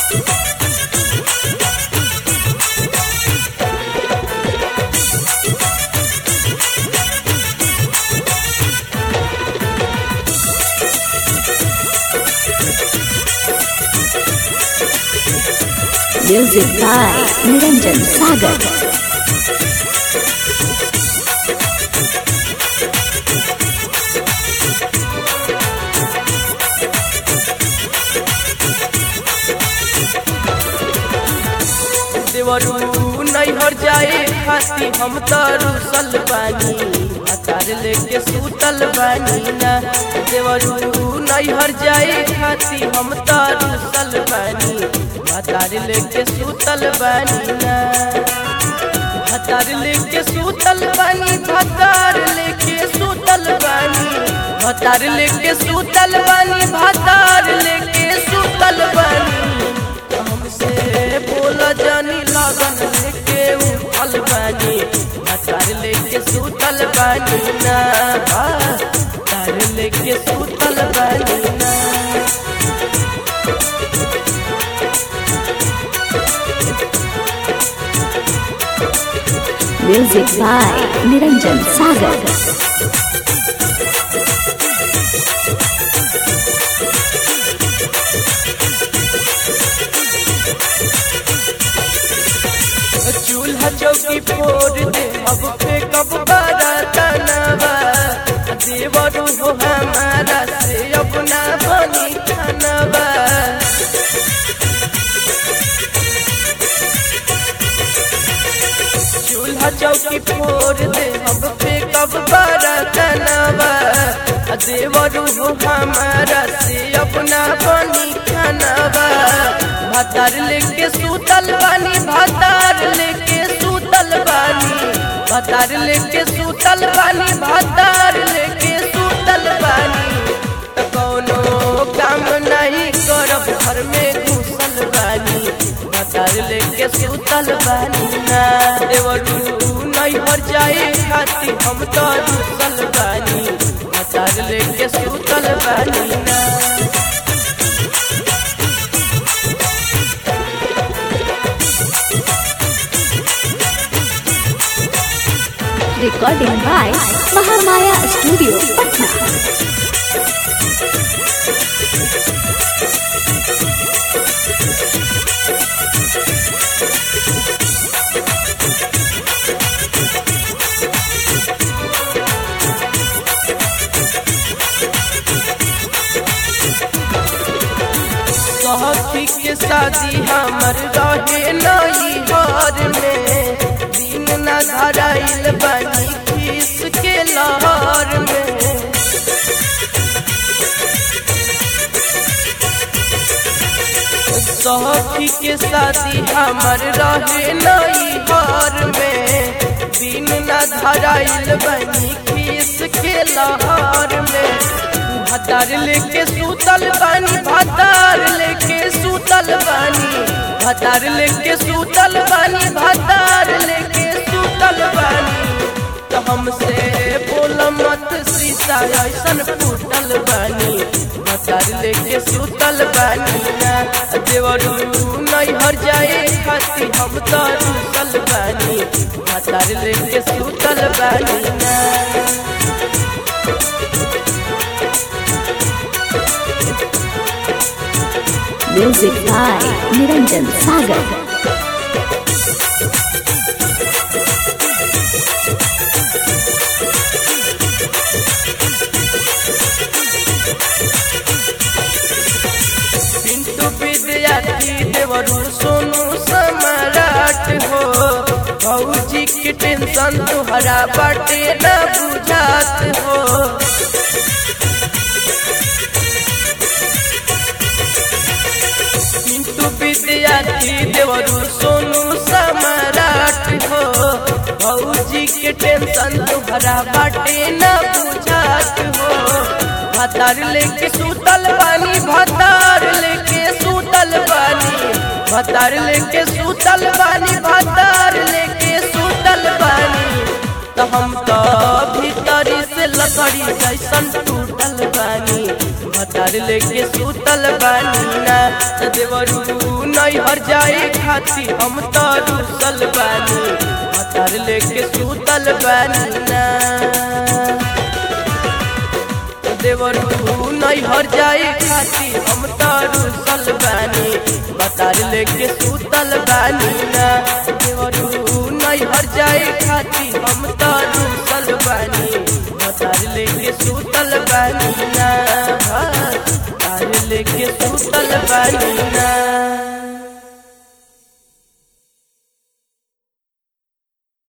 Music by Niranjan Sagar. देवरू नैहर जाए खाती हम तो रुसल बानी अतार लेके सुतल बानी ना देवरू नैहर जाए खाती हम तो रुसल बानी अतार लेके सुतल बानी ना भतार लेके सुतल बानी भतार लेके सुतल बानी भतार लेके सुतल बानी भतार लेके सुतल बानी हमसे बोल जानी लगन लेके उठल बानी भतार लेके सुतल बानी ना भतार लेके सुतल बानी ना Music by Niranjan Sagar. चूल्हा चौकी फोड़ दे अब पे कब बरतनवा देवरू हो हमारा से अपना बनी खानवा चूल्हा चौकी फोड़ दे अब पे कब बरतनवा देवरू हो हमारा से अपना बनी खानवा भातार लेके सुतल बानी भातार लेके सुतल बानी भातार लेके सुतल बानी भातार लेके सुतल बानी त कौनो काम नहीं करब घर में घुसल बानी भातार लेके सुतल बानी ना देवरू नैहर जाए खाती हम तो घुसल बानी भातार लेके सुतल बानी ना Recording by Mahamaya Studio, Patna. सखी के शादी हमर रहे नई घर में दिन न धराइल बनी खीस के लहर में सखी के शादी हमर रहे नई घर में दिन न धराइल बनी खीस के लहर में भतार लेके सुतल बानी भतार लेके सुतल बानी भतार लेके सुतल बानी भतार लेके सुतल बानी तो हमसे बोल मत शीशा ऐसन फूटल बानी भतार लेके सुतल बानी ना देवरू नैहर जाए खाती हम तो रुसल बानी भतार लेके सुतल बानी ना Music by Niranjan Sagar. Pintu विद्यार्थी देवरू सोनू सम्राट हो भौजी की टेंशन तुहरा बाटे न बुझात हो पिंटू विद्यार्थी देवरू सोनू सम्राट हो भौजी के टेंशन तुहरा बाटे न बुझात हो भतार लेके सुतल बानी भतार लेके सुतल बानी भतार लेके सुतल बानी भतार लेके सुतल बानी तो हम तो भीतरी से लकड़ी जैसन टूटल बानी भतार लेके सुतल बानी ना तो देवरू न नैहर जाए खाती हम तो रुसल बानी भतार लेके सुतल बानी ना देवरू नैहर जाए खाती हम तो रुसल बानी भतार लेके सुतल बानी ना देवरू नैहर जाए खाती हम तो रुसल बानी भतार लेके सुतल बानी ना भतार लेके सुतल बानी